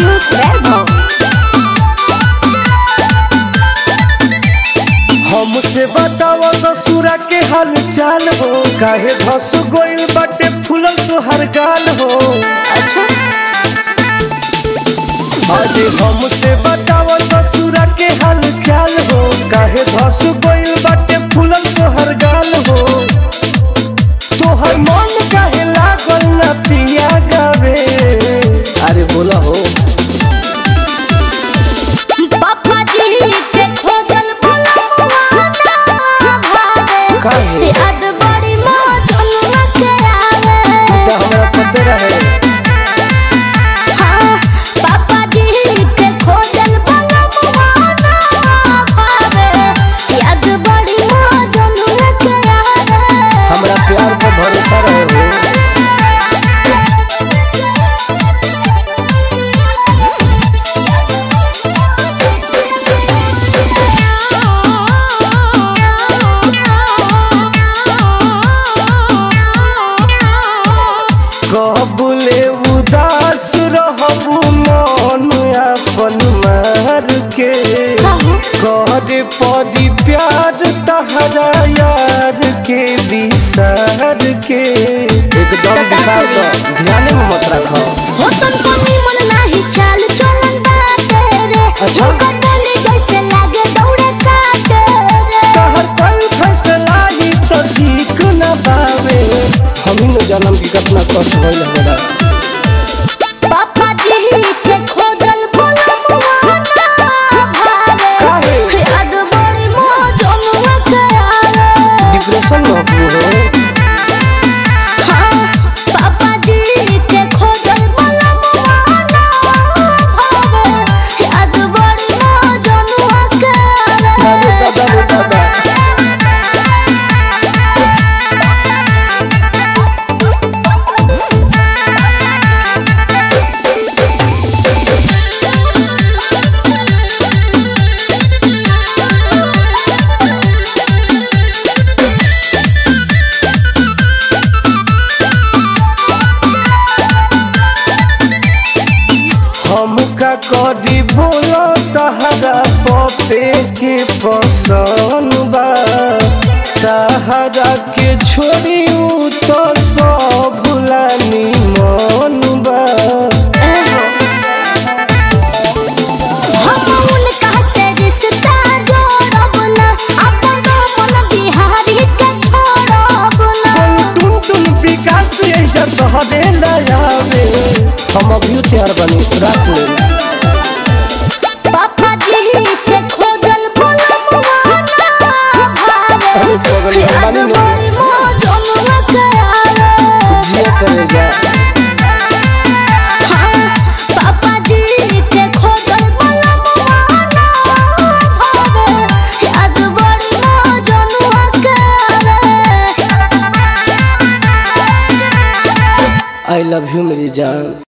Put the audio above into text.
News Verbo. हमसे बताओ ससुरा के हाल चाल हो काहे धस गोइल बाटे फूलल तोहर गाल हो अच्छा अरे हमसे बताओ ससुरा के हाल चाल हो काहे धस गोइल बाटे फूलल तोहर गाल हो तोहर मन काहे लागल ना पिया गावे अरे बोला हो पापा जी के खोजल बोलमुआ ना भावे काहे? याद बड़ी मौजनुआ के आवे तो हमरा पते रहे हाँ, पापा जी के खोजल बोलमुआ ना भावे याद बड़ी मौजनुआ के आवे हमरा प्यार पर भरोसा रहे हो कबुले उदास रहबू मन अपन मार के करे पड़ी प्यार तहरा यार के विसार के एकदम विसार दो ध्यान में मत रखो हो तुमको निमन नाही चाल चलन बाटे रे अच्छा। झुका डाले जैसे लागे दौड़े काटे रे तहर कई फैसला ही तो ठीक न पावे हम ही न जानम की कितना कष्ट होइल हमरा पापा जी के खोजल बोलमुआ ना भावे काहे? याद बड़ी मौजनुआ के आवे डिप्रेशन में हो हाँ, पापा जी के खोजल बोलमुआ ना भावे याद बड़ी मौजनुआ के दादा आवे दादा दादा हमका करी बोलो तहरा पपे के पसंद बा तहरा के छोड़ी उ तो सब भुलानी मन बा हम उनका से रिश्ता जोड़ब ना, अपन अपन बिहारी के छोड़ब ना। टुन टुन विकास ऐसा तहरे लयावे हम अभी तैयार बनी रात में पापा जी के खोजल बोलमुआ ना भावे। अरे बगल में याद बानी नु। बड़ी मौजनुआ के आवे। जिया करेगा हाँ, पापा जी के खोजल बोलमुआ ना भावे। याद बड़ी मौजनुआ के आवे। आई लव यू मेरी जान